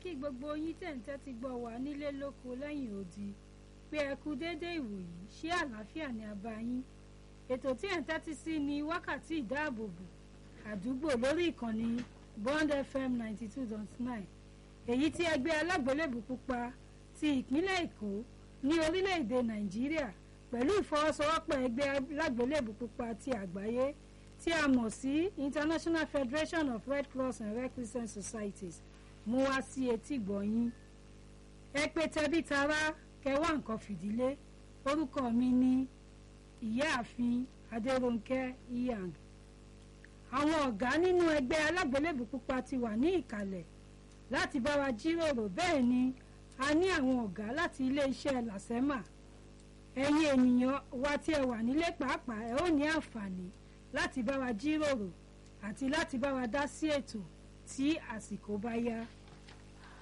kí gbogbo yín tẹ̀ ń tẹ́tí gbọ́ wá nílé lóko lẹ́yìn odi pé ẹ kú déédé ìwòyí ṣé àlàáfíà ni a bá yín ètò tí ẹ̀ ń tẹ́tí sí ni wákàtí ìdáàbòbò àdúgbò lórí ìkànnì Bond FM ninety two dot nine èyí tí ẹgbẹ́ alágbélébù pupa ti ìpínlẹ̀ Èkó ní orílẹ̀-èdè Nàìjíríà pẹ̀lú ìfọwọ́sowọ́pọ̀ ẹgbẹ́ alágbélébù pupa ti àgbáyé tí a mọ̀ sí International Federation of Red Cross and Red Crescent Societies mú wá sí etí gbọ̀nyìn ẹ pé tẹbí tará kẹwàá nǹkan fìdílé orúkọ mi ní ìyáàfin Adérónkẹ́ Iyang àwọn ọ̀gá nínú ẹgbẹ́ alágbélébù pupa ti wà ní ìkàlẹ̀ láti bá wa jíròrò bẹ́ẹ̀ ni a ní àwọn ọ̀gá láti iléeṣẹ́ làsẹ́mà ẹ̀yin ènìyàn wa tí ẹ wà nílé pàápàá ẹ ó ní àǹfààní láti bá wa jíròrò àti láti bá wa dá sí ètò tí àsìkò bá yá.